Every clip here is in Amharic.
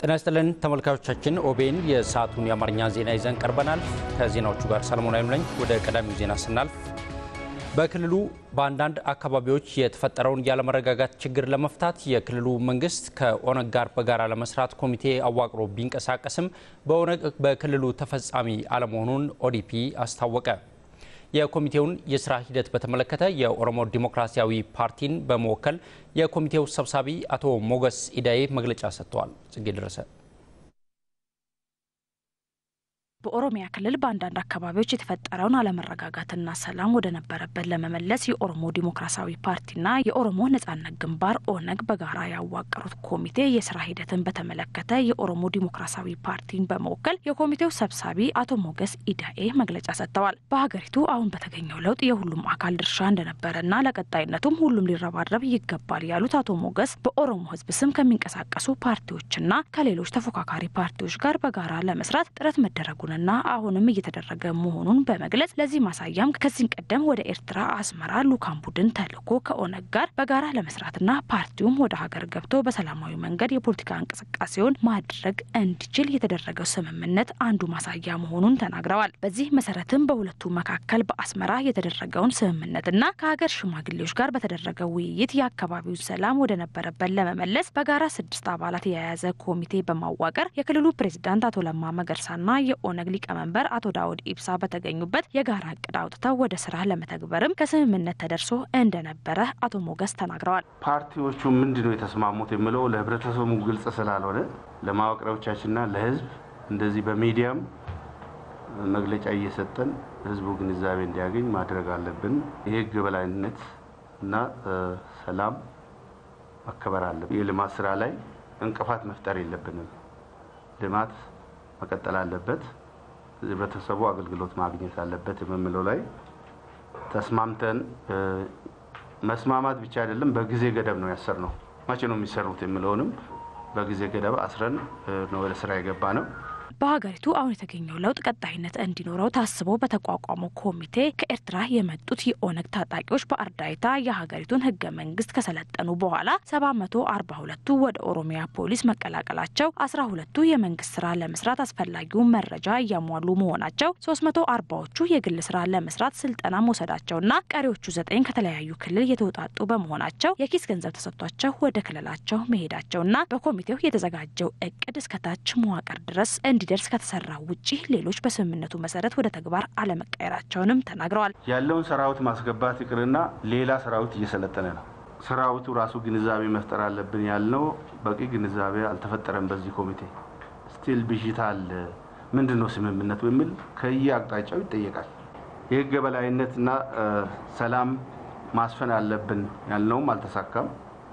ጤና ይስጥልን ተመልካቾቻችን፣ ኦቤን የሰዓቱን የአማርኛ ዜና ይዘን ቀርበናል። ከዜናዎቹ ጋር ሰለሞን አይም ነኝ። ወደ ቀዳሚው ዜና ስናልፍ በክልሉ በአንዳንድ አካባቢዎች የተፈጠረውን ያለመረጋጋት ችግር ለመፍታት የክልሉ መንግስት ከኦነግ ጋር በጋራ ለመስራት ኮሚቴ አዋቅሮ ቢንቀሳቀስም በኦነግ በክልሉ ተፈጻሚ አለመሆኑን ኦዲፒ አስታወቀ። የኮሚቴውን የስራ ሂደት በተመለከተ የኦሮሞ ዲሞክራሲያዊ ፓርቲን በመወከል የኮሚቴው ሰብሳቢ አቶ ሞገስ ኢዳዬ መግለጫ ሰጥተዋል። ጽጌ ደረሰ በኦሮሚያ ክልል በአንዳንድ አካባቢዎች የተፈጠረውን አለመረጋጋትና ሰላም ወደ ነበረበት ለመመለስ የኦሮሞ ዲሞክራሲያዊ ፓርቲና የኦሮሞ ነጻነት ግንባር ኦነግ በጋራ ያዋቀሩት ኮሚቴ የስራ ሂደትን በተመለከተ የኦሮሞ ዲሞክራሲያዊ ፓርቲን በመወከል የኮሚቴው ሰብሳቢ አቶ ሞገስ ኢዳኤ መግለጫ ሰጥተዋል። በሀገሪቱ አሁን በተገኘው ለውጥ የሁሉም አካል ድርሻ እንደነበረና ለቀጣይነቱም ሁሉም ሊረባረብ ይገባል ያሉት አቶ ሞገስ በኦሮሞ ሕዝብ ስም ከሚንቀሳቀሱ ፓርቲዎችና ከሌሎች ተፎካካሪ ፓርቲዎች ጋር በጋራ ለመስራት ጥረት መደረጉን ና አሁንም እየተደረገ መሆኑን በመግለጽ ለዚህ ማሳያም ከዚህ ቀደም ወደ ኤርትራ አስመራ ልኡካን ቡድን ተልኮ ከኦነግ ጋር በጋራ ለመስራትና ፓርቲውም ወደ ሀገር ገብቶ በሰላማዊ መንገድ የፖለቲካ እንቅስቃሴውን ማድረግ እንዲችል የተደረገው ስምምነት አንዱ ማሳያ መሆኑን ተናግረዋል። በዚህ መሰረትም በሁለቱ መካከል በአስመራ የተደረገውን ስምምነትና ከሀገር ሽማግሌዎች ጋር በተደረገው ውይይት የአካባቢውን ሰላም ወደ ነበረበት ለመመለስ በጋራ ስድስት አባላት የያዘ ኮሚቴ በማዋቀር የክልሉ ፕሬዚዳንት አቶ ለማ መገርሳና የኦነግ ሊቀመንበር አቶ ዳውድ ኢብሳ በተገኙበት የጋራ እቅድ አውጥተው ወደ ስራ ለመተግበርም ከስምምነት ተደርሶ እንደነበረ አቶ ሞገስ ተናግረዋል። ፓርቲዎቹ ምንድነው የተስማሙት የሚለው ለህብረተሰቡ ግልጽ ስላልሆነ ለማወቅሪያዎቻችንና ለህዝብ እንደዚህ በሚዲያም መግለጫ እየሰጠን ህዝቡ ግንዛቤ እንዲያገኝ ማድረግ አለብን። የህግ የበላይነት እና ሰላም መከበር አለብን። የልማት ስራ ላይ እንቅፋት መፍጠር የለብንም። ልማት መቀጠል አለበት። ህብረተሰቡ አገልግሎት ማግኘት አለበት የምንለው ላይ ተስማምተን መስማማት ብቻ አይደለም፣ በጊዜ ገደብ ነው ያሰር ነው። መቼ ነው የሚሰሩት የሚለውንም በጊዜ ገደብ አስረን ነው ወደ ስራ የገባ ነው። በሀገሪቱ አሁን የተገኘው ለውጥ ቀጣይነት እንዲኖረው ታስቦ በተቋቋመው ኮሚቴ ከኤርትራ የመጡት የኦነግ ታጣቂዎች በአርዳይታ የሀገሪቱን ህገ መንግስት ከሰለጠኑ በኋላ ሰባት መቶ አርባ ሁለቱ ወደ ኦሮሚያ ፖሊስ መቀላቀላቸው፣ አስራ ሁለቱ የመንግስት ስራ ለመስራት አስፈላጊውን መረጃ እያሟሉ መሆናቸው፣ ሶስት መቶ አርባዎቹ የግል ስራ ለመስራት ስልጠና መውሰዳቸውና ቀሪዎቹ ዘጠኝ ከተለያዩ ክልል የተውጣጡ በመሆናቸው የኪስ ገንዘብ ተሰጥቷቸው ወደ ክልላቸው መሄዳቸውና በኮሚቴው የተዘጋጀው እቅድ እስከታች መዋቅር ድረስ እንዲ ደርስ ከተሰራ ውጪ ሌሎች በስምምነቱ መሰረት ወደ ተግባር አለመቀየራቸውንም ተናግረዋል። ያለውን ሰራዊት ማስገባት ይቅርና ሌላ ሰራዊት እየሰለጠነ ነው። ሰራዊቱ ራሱ ግንዛቤ መፍጠር አለብን ያልነው በቂ ግንዛቤ አልተፈጠረም። በዚህ ኮሚቴ ስቲል ብዥታ አለ። ምንድን ነው ስምምነቱ የሚል ከየ አቅጣጫው ይጠየቃል። የህግ የበላይነትና ሰላም ማስፈን አለብን ያልነውም አልተሳካም።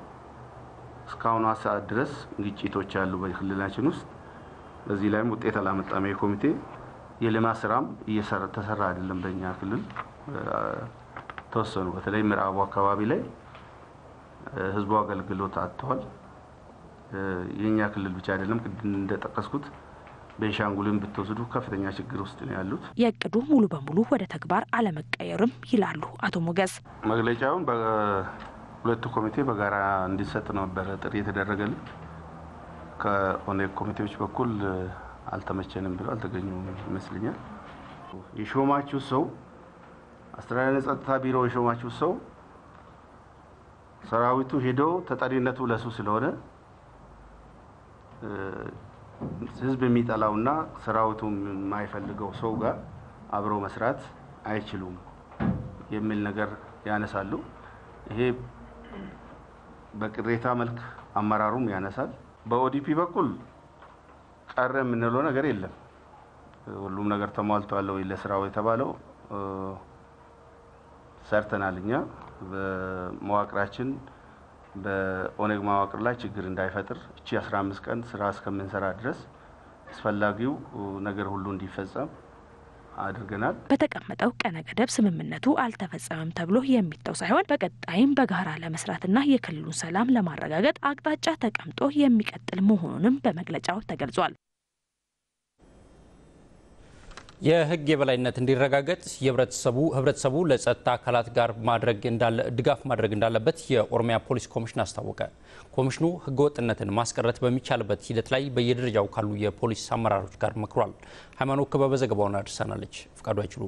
እስካሁኗ ሰዓት ድረስ ግጭቶች አሉ በክልላችን ውስጥ በዚህ ላይም ውጤት አላመጣም። የኮሚቴ የልማት ስራም ተሰራ አይደለም። በእኛ ክልል ተወሰኑ በተለይ ምዕራቡ አካባቢ ላይ ህዝቡ አገልግሎት አጥተዋል። የእኛ ክልል ብቻ አይደለም፣ ቅድም እንደጠቀስኩት ቤንሻንጉልን ብትወስዱ ከፍተኛ ችግር ውስጥ ነው ያሉት። የእቅዱ ሙሉ በሙሉ ወደ ተግባር አለመቀየርም ይላሉ አቶ ሞገስ። መግለጫውን በሁለቱ ኮሚቴ በጋራ እንዲሰጥ ነበረ ጥሪ የተደረገልን ከኦነግ ኮሚቴዎች በኩል አልተመቸንም ብሎ አልተገኙም ይመስለኛል። የሾማችሁ ሰው አስተዳደር ጸጥታ ቢሮ የሾማችሁ ሰው ሰራዊቱ ሄዶ ተጠሪነቱ ለሱ ስለሆነ ህዝብ የሚጠላውና ሰራዊቱ የማይፈልገው ሰው ጋር አብሮ መስራት አይችሉም የሚል ነገር ያነሳሉ። ይሄ በቅሬታ መልክ አመራሩም ያነሳል። በኦዲፒ በኩል ቀረ የምንለው ነገር የለም። ሁሉም ነገር ተሟልቷል ወይ ለስራው የተባለው ሰርተናል። እኛ በመዋቅራችን በኦነግ መዋቅር ላይ ችግር እንዳይፈጥር እቺ 15 ቀን ስራ እስከምንሰራ ድረስ አስፈላጊው ነገር ሁሉ እንዲፈጸም አድርገናል። በተቀመጠው ቀነ ገደብ ስምምነቱ አልተፈጸመም ተብሎ የሚተው ሳይሆን በቀጣይም በጋራ ለመስራትና የክልሉን ሰላም ለማረጋገጥ አቅጣጫ ተቀምጦ የሚቀጥል መሆኑንም በመግለጫው ተገልጿል። የሕግ የበላይነት እንዲረጋገጥ የህብረተሰቡ ህብረተሰቡ ለጸጥታ አካላት ጋር ማድረግ ድጋፍ ማድረግ እንዳለበት የኦሮሚያ ፖሊስ ኮሚሽን አስታወቀ። ኮሚሽኑ ህገወጥነትን ማስቀረት በሚቻልበት ሂደት ላይ በየደረጃው ካሉ የፖሊስ አመራሮች ጋር መክሯል። ሃይማኖት ክበበ ዘገባውን አድርሳናለች። ፍቃዱ አይችሉ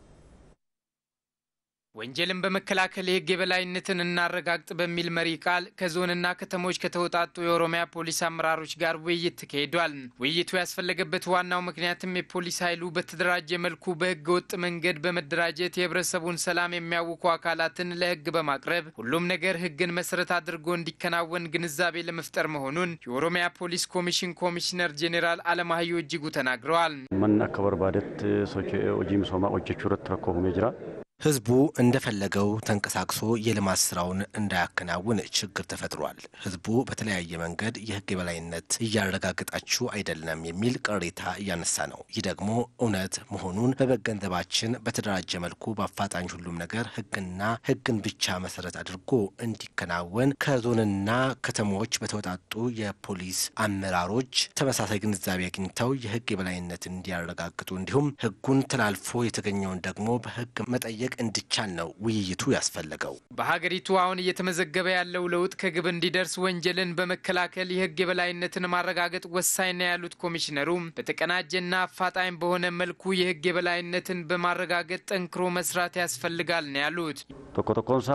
ወንጀልን በመከላከል የህግ የበላይነትን እናረጋግጥ በሚል መሪ ቃል ከዞንና ከተሞች ከተውጣጡ የኦሮሚያ ፖሊስ አመራሮች ጋር ውይይት ተካሂዷል። ውይይቱ ያስፈለገበት ዋናው ምክንያትም የፖሊስ ኃይሉ በተደራጀ መልኩ በህገ ወጥ መንገድ በመደራጀት የህብረተሰቡን ሰላም የሚያውኩ አካላትን ለህግ በማቅረብ ሁሉም ነገር ህግን መሰረት አድርጎ እንዲከናወን ግንዛቤ ለመፍጠር መሆኑን የኦሮሚያ ፖሊስ ኮሚሽን ኮሚሽነር ጄኔራል አለማየሁ እጅጉ ተናግረዋል። መን አከ በርባደት ሶች ሆጂ ሚሶማ ሆጀቹ ረት ረኮ ሁሜ ጅራ ህዝቡ እንደፈለገው ተንቀሳቅሶ የልማት ስራውን እንዳያከናውን ችግር ተፈጥሯል። ህዝቡ በተለያየ መንገድ የህግ የበላይነት እያረጋገጣችሁ አይደለም የሚል ቅሬታ እያነሳ ነው። ይህ ደግሞ እውነት መሆኑን በመገንዘባችን በተደራጀ መልኩ በአፋጣኝ ሁሉም ነገር ህግና ህግን ብቻ መሰረት አድርጎ እንዲከናወን ከዞንና ከተሞች በተወጣጡ የፖሊስ አመራሮች ተመሳሳይ ግንዛቤ አግኝተው የህግ የበላይነት እንዲያረጋግጡ እንዲሁም ህጉን ተላልፎ የተገኘውን ደግሞ በህግ መጠየቅ እንዲቻል ነው ውይይቱ ያስፈለገው። በሀገሪቱ አሁን እየተመዘገበ ያለው ለውጥ ከግብ እንዲደርስ ወንጀልን በመከላከል የህግ የበላይነትን ማረጋገጥ ወሳኝ ነው ያሉት ኮሚሽነሩ በተቀናጀና አፋጣኝ በሆነ መልኩ የህግ የበላይነትን በማረጋገጥ ጠንክሮ መስራት ያስፈልጋል ነው ያሉት። ቶኮ ቶኮንሳ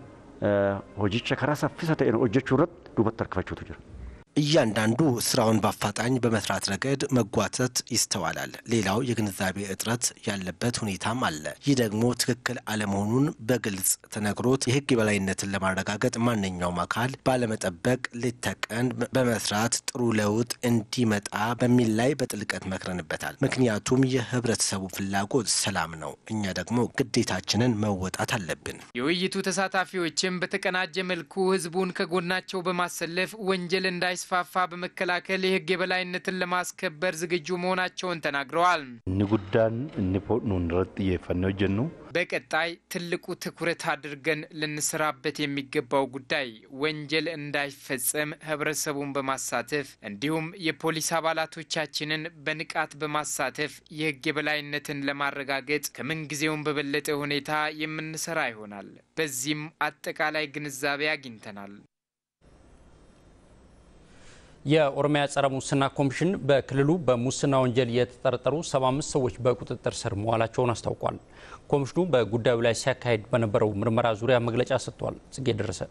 ሆጂቸ ከራ ሰፊሰ ተኤ ሆጀቹ ረት ዱበት ተርከፈችቱ ጅራ እያንዳንዱ ስራውን በአፋጣኝ በመስራት ረገድ መጓተት ይስተዋላል። ሌላው የግንዛቤ እጥረት ያለበት ሁኔታም አለ። ይህ ደግሞ ትክክል አለመሆኑን በግልጽ ተነግሮት የህግ የበላይነትን ለማረጋገጥ ማንኛውም አካል ባለመጠበቅ ሌት ተቀን በመስራት ጥሩ ለውጥ እንዲመጣ በሚል ላይ በጥልቀት መክረንበታል። ምክንያቱም የህብረተሰቡ ፍላጎት ሰላም ነው። እኛ ደግሞ ግዴታችንን መወጣት አለብን። የውይይቱ ተሳታፊዎችም በተቀናጀ መልኩ ህዝቡን ከጎናቸው በማሰለፍ ወንጀል እንዳይ ስፋፋ በመከላከል የህግ የበላይነትን ለማስከበር ዝግጁ መሆናቸውን ተናግረዋል። እኒ ጉዳን እኒ ፖድኑን ረት እየፈነው ጀኑ በቀጣይ ትልቁ ትኩረት አድርገን ልንሰራበት የሚገባው ጉዳይ ወንጀል እንዳይፈጸም ህብረተሰቡን በማሳተፍ እንዲሁም የፖሊስ አባላቶቻችንን በንቃት በማሳተፍ የህግ የበላይነትን ለማረጋገጥ ከምንጊዜውም በበለጠ ሁኔታ የምንሰራ ይሆናል። በዚህም አጠቃላይ ግንዛቤ አግኝተናል። የኦሮሚያ ጸረ ሙስና ኮሚሽን በክልሉ በሙስና ወንጀል የተጠረጠሩ 75 ሰዎች በቁጥጥር ስር መዋላቸውን አስታውቋል። ኮሚሽኑ በጉዳዩ ላይ ሲያካሄድ በነበረው ምርመራ ዙሪያ መግለጫ ሰጥቷል። ጽጌ ደረሰ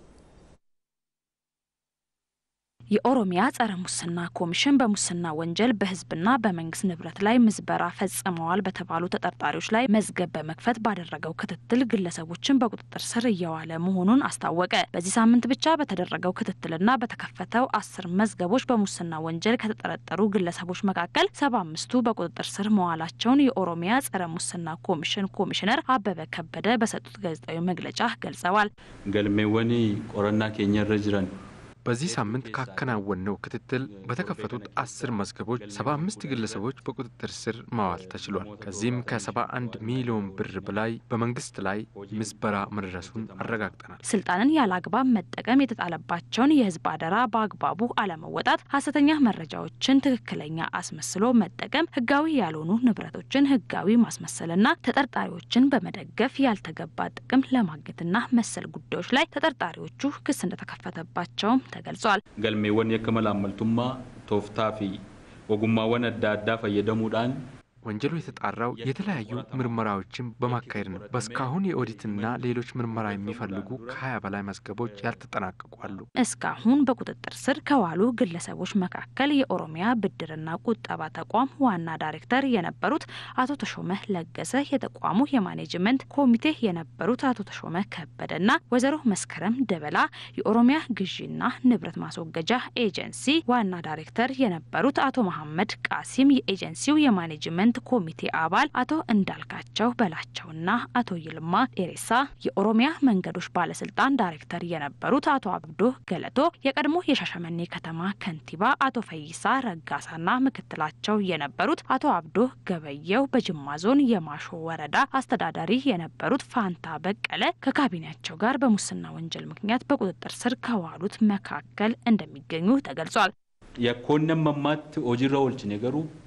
የኦሮሚያ ጸረ ሙስና ኮሚሽን በሙስና ወንጀል በህዝብና በመንግስት ንብረት ላይ ምዝበራ ፈጽመዋል በተባሉ ተጠርጣሪዎች ላይ መዝገብ በመክፈት ባደረገው ክትትል ግለሰቦችን በቁጥጥር ስር እየዋለ መሆኑን አስታወቀ። በዚህ ሳምንት ብቻ በተደረገው ክትትልና በተከፈተው አስር መዝገቦች በሙስና ወንጀል ከተጠረጠሩ ግለሰቦች መካከል ሰባ አምስቱ በቁጥጥር ስር መዋላቸውን የኦሮሚያ ጸረ ሙስና ኮሚሽን ኮሚሽነር አበበ ከበደ በሰጡት ጋዜጣዊ መግለጫ ገልጸዋል። ገልሜወኒ ቆረና ኬኛ ረ ጅረን በዚህ ሳምንት ካከናወንነው ክትትል በተከፈቱት አስር መዝገቦች ሰባ አምስት ግለሰቦች በቁጥጥር ስር ማዋል ተችሏል። ከዚህም ከሰባ አንድ ሚሊዮን ብር በላይ በመንግስት ላይ ምዝበራ መድረሱን አረጋግጠናል። ስልጣንን ያለ አግባብ መጠቀም የተጣለባቸውን የህዝብ አደራ በአግባቡ አለመወጣት፣ ሀሰተኛ መረጃዎችን ትክክለኛ አስመስሎ መጠቀም፣ ህጋዊ ያልሆኑ ንብረቶችን ህጋዊ ማስመሰልና ተጠርጣሪዎችን በመደገፍ ያልተገባ ጥቅም ለማግኘትና መሰል ጉዳዮች ላይ ተጠርጣሪዎቹ ክስ እንደተከፈተባቸውም ተገልጿል። ገልሜወን የከመል አመልቱማ ቶፍታ ፊ ወጉማወን አዳ አዳ ፈየደሙዳን ወንጀሉ የተጣራው የተለያዩ ምርመራዎችን በማካሄድ ነው። በእስካሁን የኦዲትና ሌሎች ምርመራ የሚፈልጉ ከሀያ በላይ መዝገቦች ያልተጠናቀቁ አሉ። እስካሁን በቁጥጥር ስር ከዋሉ ግለሰቦች መካከል የኦሮሚያ ብድርና ቁጠባ ተቋም ዋና ዳይሬክተር የነበሩት አቶ ተሾመ ለገሰ፣ የተቋሙ የማኔጅመንት ኮሚቴ የነበሩት አቶ ተሾመ ከበደና ወይዘሮ መስከረም ደበላ፣ የኦሮሚያ ግዢና ንብረት ማስወገጃ ኤጀንሲ ዋና ዳይሬክተር የነበሩት አቶ መሐመድ ቃሲም፣ የኤጀንሲው የማኔጅመንት ኮሚቴ አባል አቶ እንዳልካቸው በላቸውና አቶ ይልማ ኤሬሳ የኦሮሚያ መንገዶች ባለስልጣን ዳይሬክተር የነበሩት አቶ አብዶ ገለቶ የቀድሞ የሻሸመኔ ከተማ ከንቲባ አቶ ፈይሳ ረጋሳና ምክትላቸው የነበሩት አቶ አብዶ ገበየው በጅማ ዞን የማሾ ወረዳ አስተዳዳሪ የነበሩት ፋንታ በቀለ ከካቢኔያቸው ጋር በሙስና ወንጀል ምክንያት በቁጥጥር ስር ከዋሉት መካከል እንደሚገኙ ተገልጿል። የኮነም መማት ሆጂራ ኦልች ነገሩ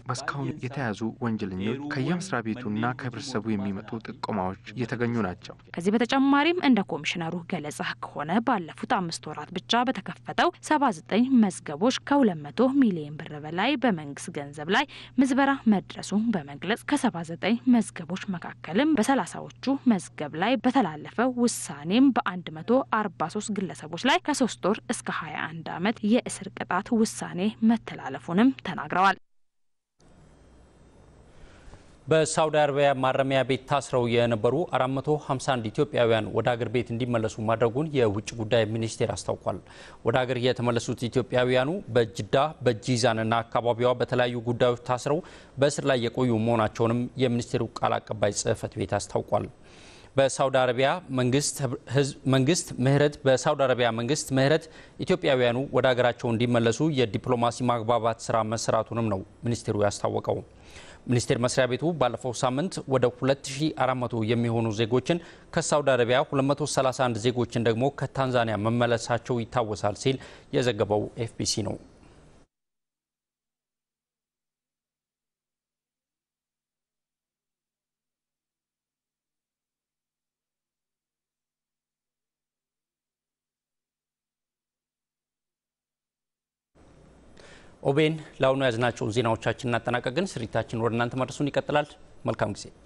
በእስካሁን የተያዙ ወንጀለኞች ከየመስሪያ ቤቱና ከህብረተሰቡ የሚመጡ ጥቆማዎች እየተገኙ ናቸው። ከዚህ በተጨማሪም እንደ ኮሚሽነሩ ገለጻ ከሆነ ባለፉት አምስት ወራት ብቻ በተከፈተው 79 መዝገቦች ከ200 ሚሊዮን ብር በላይ በመንግስት ገንዘብ ላይ ምዝበራ መድረሱን በመግለጽ ከ79 መዝገቦች መካከልም በሰላሳዎቹ መዝገብ ላይ በተላለፈው ውሳኔም በ143 ግለሰቦች ላይ ከሶስት ወር እስከ 21 ዓመት የእስር ቅጣት ውሳኔ መተላለፉንም ተናግረዋል። በሳውዲ አረቢያ ማረሚያ ቤት ታስረው የነበሩ 451 ኢትዮጵያውያን ወደ አገር ቤት እንዲመለሱ ማድረጉን የውጭ ጉዳይ ሚኒስቴር አስታውቋል። ወደ አገር የተመለሱት ኢትዮጵያውያኑ በጅዳ በጂዛንና አካባቢዋ በተለያዩ ጉዳዮች ታስረው በእስር ላይ የቆዩ መሆናቸውንም የሚኒስቴሩ ቃል አቀባይ ጽህፈት ቤት አስታውቋል። በሳውዲ አረቢያ መንግስት ምህረት በሳውዲ አረቢያ መንግስት ምህረት ኢትዮጵያውያኑ ወደ ሀገራቸው እንዲመለሱ የዲፕሎማሲ ማግባባት ስራ መሰራቱንም ነው ሚኒስቴሩ ያስታወቀው። ሚኒስቴር መስሪያ ቤቱ ባለፈው ሳምንት ወደ 2400 የሚሆኑ ዜጎችን ከሳውዲ አረቢያ 231 ዜጎችን ደግሞ ከታንዛኒያ መመለሳቸው ይታወሳል ሲል የዘገበው ኤፍቢሲ ነው። ኦቤን ለአሁኑ ያዝናቸውን ዜናዎቻችን እናጠናቀቅን። ስርጭታችን ወደ እናንተ መድረሱን ይቀጥላል። መልካም ጊዜ